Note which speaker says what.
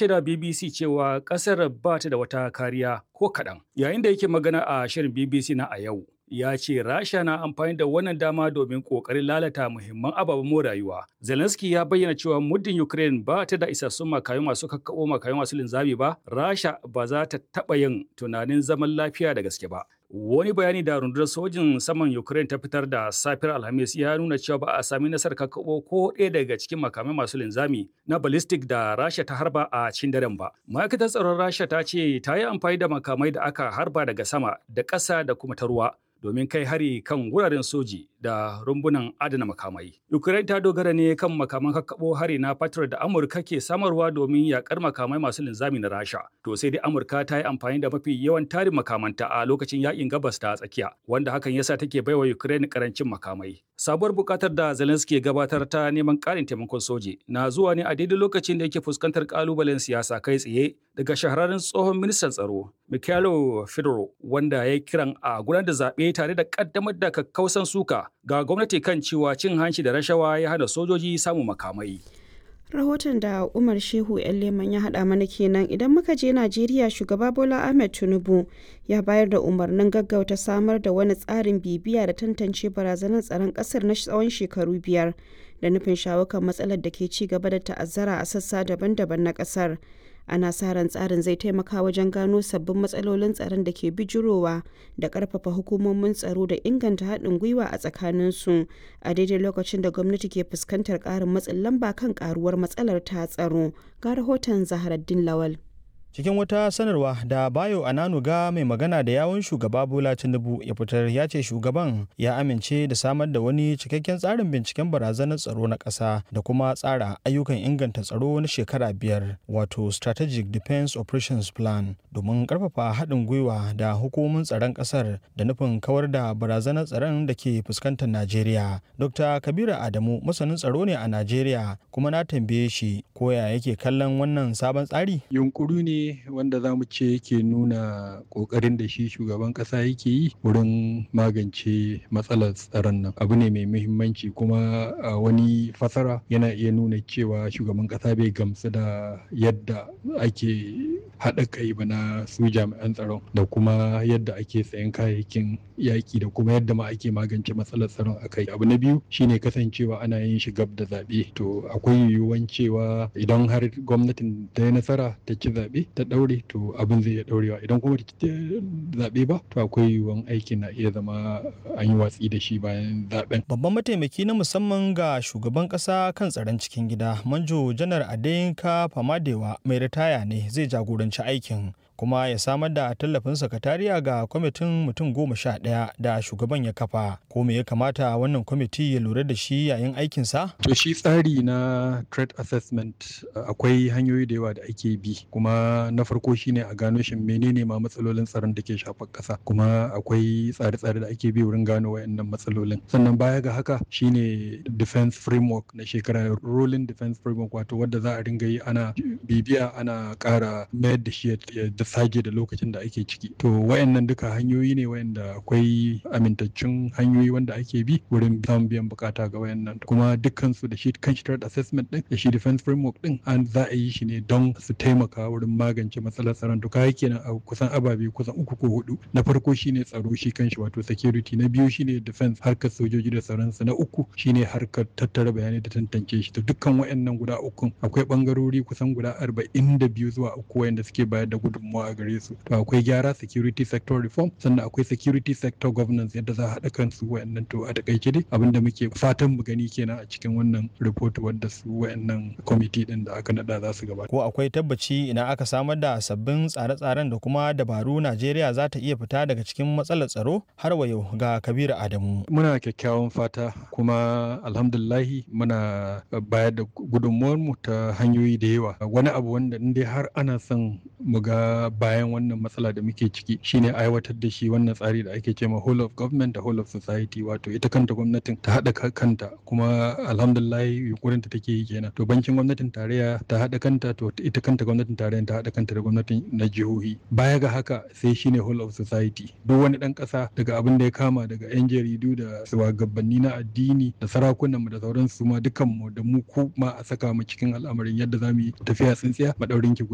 Speaker 1: shaida BBC cewa ƙasar ba ta da wata kariya ko kaɗan. Yayin da yake magana a shirin BBC na a yau, ya ce Rasha na amfani da wannan dama domin ƙoƙarin lalata muhimman ababen more rayuwa. Zelensky ya bayyana cewa muddin Ukraine ba ta da isassun makayu masu kakkaɓo makayu masu linzami ba, Rasha ba za ta taɓa yin tunanin zaman lafiya da gaske ba. Wani bayani da rundunar sojin saman Ukraine ta fitar da safiyar Alhamis ya nuna cewa ba a sami nasarar kakkaɓo ko ɗaya daga cikin makamai masu linzami na ballistic da Rasha ta harba a cikin daren ba. Ma'aikatar tsaron Rasha ta ce ta yi amfani da makamai da aka harba daga sama da ƙasa da kuma ta ruwa domin kai hari kan wuraren soji da rumbunan adana makamai. Ukraine ta dogara ne kan makaman kakkaɓo hari na Patriot da Amurka ke samarwa domin yakar makamai masu linzami na Rasha. To sai dai Amurka ta yi amfani da mafi yawan tarin makamanta a lokacin yakin gabas ta tsakiya, wanda hakan yasa take baiwa Ukraine karancin makamai. Sabuwar bukatar da Zelensky gabatar ta neman ƙarin taimakon soji na zuwa ne a daidai lokacin da yake fuskantar kalubalen siyasa kai tsaye daga shahararren tsohon ministan tsaro Mikhailo Fedorov wanda ya kiran a gudanar da zaɓe tare da ƙaddamar da kakkausan suka ga gwamnati kan cewa cin hanci da rashawa ya hana sojoji samun makamai.
Speaker 2: rahoton da umar shehu yan leman ya haɗa mana kenan idan muka je najeriya shugaba bola ahmed tinubu ya bayar da umarnin gaggauta samar da wani tsarin bibiya da tantance barazanar tsaron ƙasar na tsawon shekaru biyar da nufin shawo kan matsalar da ke ci gaba da ta'azzara a sassa daban-daban na ƙasar ana sa ran tsarin zai taimaka wajen gano sabbin matsalolin tsaron da ke bijirowa da karfafa hukumomin tsaro da inganta haɗin gwiwa a tsakaninsu a daidai lokacin da gwamnati ke fuskantar ƙarin matsin lamba kan ƙaruwar matsalar ta tsaro ga rahoton zaharaddin lawal
Speaker 3: cikin wata sanarwa da bayo ananuga mai magana da yawun shugaba bola tinubu ya fitar ya ce shugaban ya amince da samar da wani cikakken tsarin binciken barazanar tsaro na ƙasa da kuma tsara ayyukan inganta tsaro na shekara biyar wato strategic defense operations plan domin karfafa haɗin gwiwa da hukumomin tsaron ƙasar da nufin kawar da barazanar tsaron da ke fuskantar najeriya dr kabiru adamu masanin tsaro ne a najeriya kuma na tambaye shi koya yake kallon wannan sabon tsari
Speaker 4: yunkuru ne wanda za mu ce yake nuna kokarin da shi shugaban kasa yake yi wurin magance matsalar tsaron nan abu ne mai muhimmanci kuma a wani fasara yana iya nuna cewa shugaban kasa bai gamsu da yadda ake haɗa kai ba na su jami'an tsaron da kuma yadda ake sayan kayayyakin yaƙi da kuma yadda ma ake magance matsalar tsaron a kai abu na biyu shine kasancewa ana yin shi gab da zaɓe to akwai yiwuwan cewa idan har gwamnatin ta yi nasara ta ci zaɓe ta ɗaure to abin zai iya ɗaurewa idan kuma ta zaɓe ba to akwai yiwuwan aikin na iya zama an yi watsi da shi bayan zaɓen.
Speaker 3: Babban mataimaki na musamman ga shugaban ƙasa kan tsaron cikin gida Manjo Janar Adeyinka Famadewa mai ritaya ne zai jagoranci aikin kuma ya samar da tallafin sakatariya ga kwamitin mutum goma sha ɗaya da shugaban ya kafa ko me ya kamata wannan kwamiti ya lura da shi yayin aikinsa?
Speaker 4: To shi tsari na threat assessment akwai hanyoyi da yawa da ake bi kuma na farko shine a gano shin menene ma matsalolin tsaron da ke shafar ƙasa kuma akwai tsare-tsare da ake bi wurin gano wayannan matsalolin sannan baya ga haka shine defense framework na shekara rolling defense framework wato wadda za a ringa yi ana bibiya ana ƙara mayar da shi da sage da lokacin da ake ciki to wayannan duka hanyoyi ne wayanda akwai amintaccen hanyoyi wanda ake bi wurin samun biyan bukata ga wayannan kuma dukkan su da shi kan shi threat assessment din da shi defense framework din an za a yi shi ne don su taimaka wurin magance matsalar tsaron to kai kenan a kusan ababe kusan uku ko hudu na farko shine tsaro shi kanshi wato security na biyu shine defense harkar sojoji da tsaron su na uku shine harkar tattara bayanai da tantance shi to dukkan wayannan guda uku akwai bangarori kusan guda arba'in da biyu zuwa uku wayanda suke bayar da gudunmawa a gare su to akwai gyara security sector reform sannan akwai security sector governance yadda za a haɗa kansu wayannan to a takaice dai abinda muke fatan mu gani kenan a cikin wannan report wadda su wayannan committee din da aka nada za su gabata
Speaker 3: ko akwai tabbaci idan aka samar da sabbin tsare-tsaren da kuma dabaru Najeriya za ta iya fita daga cikin matsalar tsaro har wa yau ga Kabiru Adamu
Speaker 4: muna kyakkyawan fata kuma alhamdulillahi muna bayar da gudunmuwar mu ta hanyoyi da yawa wani abu wanda in dai har ana son mu ga bayan wannan matsala da muke ciki shine aiwatar da shi wannan tsari da ake cewa whole of government da whole of society wato ita kanta gwamnatin ta haɗa kanta kuma alhamdulillah yunkurin ta take yi kenan to bankin gwamnatin tarayya ta haɗa kanta to ita kanta gwamnatin tarayya ta haɗa kanta da gwamnatin na jihohi baya ga haka sai shine whole of society duk wani ɗan ƙasa daga abin da ya kama daga yan jaridu da shugabanni na addini da sarakunan mu da sauransu ma dukan mu da mu ku ma a saka mu cikin al'amarin yadda za mu yi tafiya tsintsiya madaurin ki